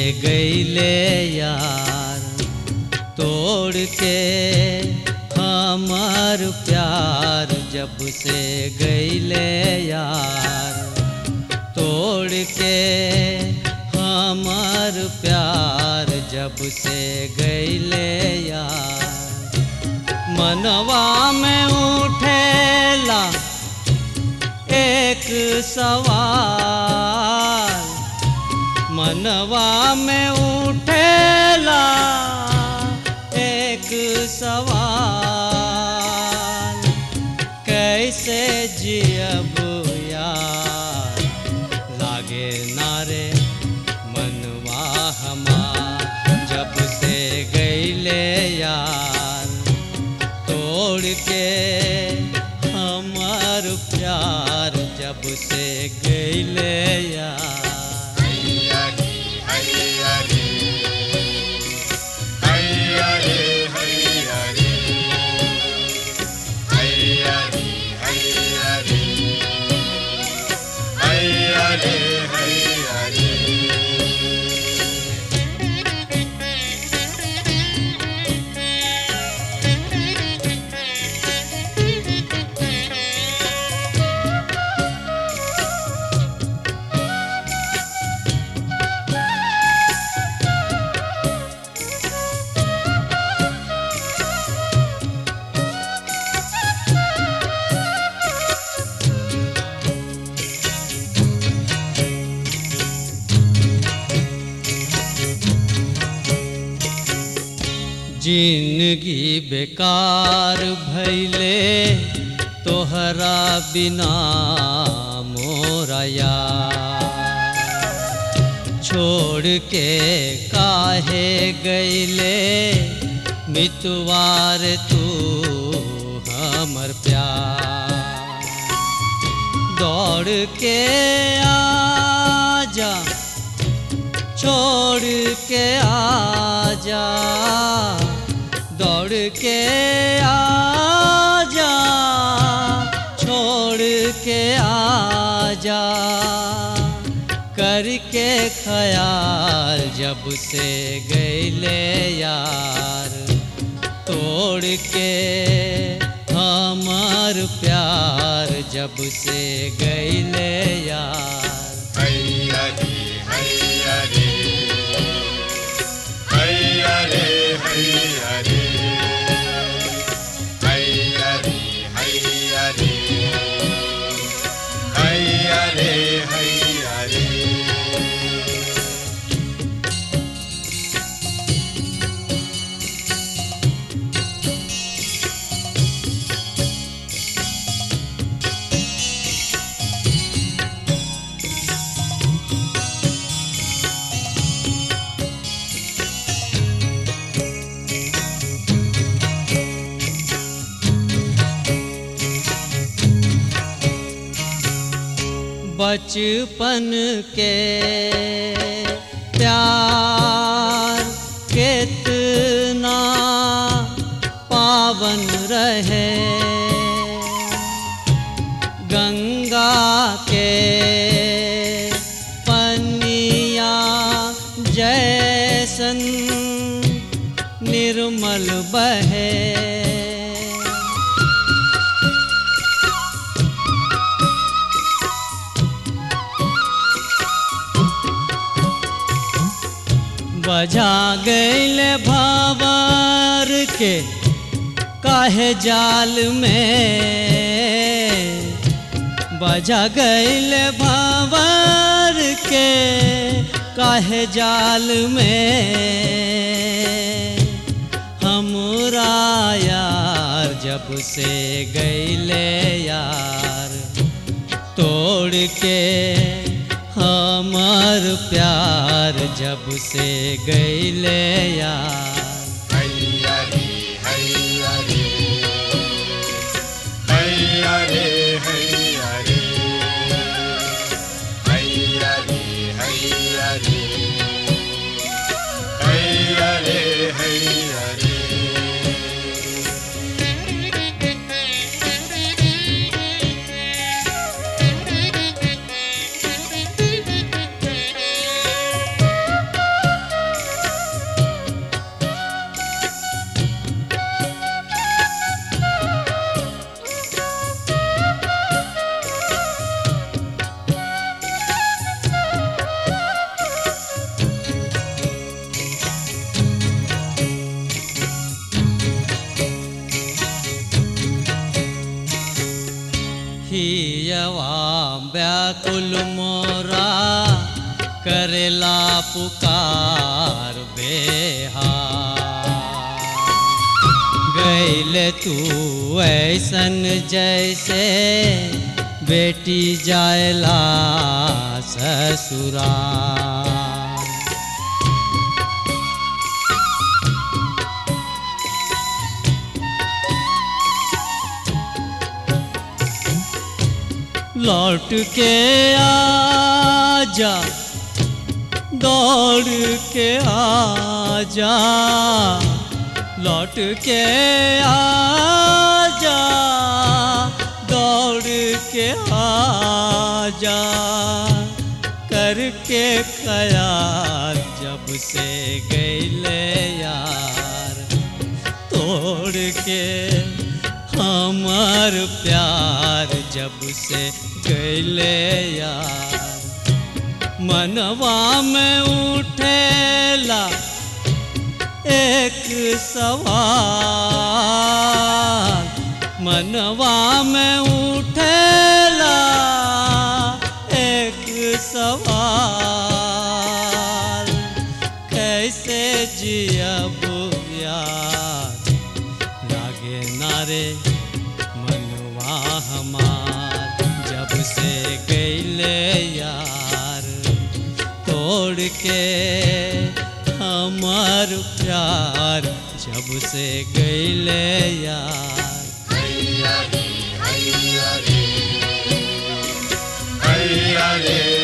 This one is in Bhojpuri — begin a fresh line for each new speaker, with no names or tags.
गईले यार तोड़ के हमार प्यार जब से गईले यार तोड़ के हमार प्यार जब से गईले यार मनवा में उठेला एक सवाल मनवा में उठेला एक सवाल कैसे जियब यार लागे नारे मनवा हमार जब से गईले यार तोड़ के हमार प्यार जब से गईले यार जिंदगी बेकार भैले तोहरा बिना मोरा यार छोड़ के काहे गईले मितवार तू हमर प्यार दौड़ के आजा छोड़ के आजा दौड़ के आजा छोड़ के आजा करके ख्याल जब से गईले यार तोड़ के हमार प्यार जब से गईले यार बचपन के प्यार कितना पावन रहे गंगा के पनिया जैसन निर्मल बहे बजा गईल भावर के काहे जाल में बजा गईल भावर के काहे जाल में हमरा यार जब से गईले यार तोड़ के हमार प्यार जब से गईले यार कुल मोरा करेला पुकार बेहार गैले तू ऐसन जैसे बेटी जायला ससुराल लौट के आजा दौड़ के आजा लौट के आजा दौड़ के आजा करके ख्याल जब से गैले यार तोड़ के हमार प्यार जब से गैले यार मनवा में उठेला एक सवाल मनवा में उठेला एक सवाल कैसे जियब यार लागे नारे मनवा हमार जब से गैले यार तोड़ के हमार प्यार जब से गैले यार
हैया रे हैया रे हैया रे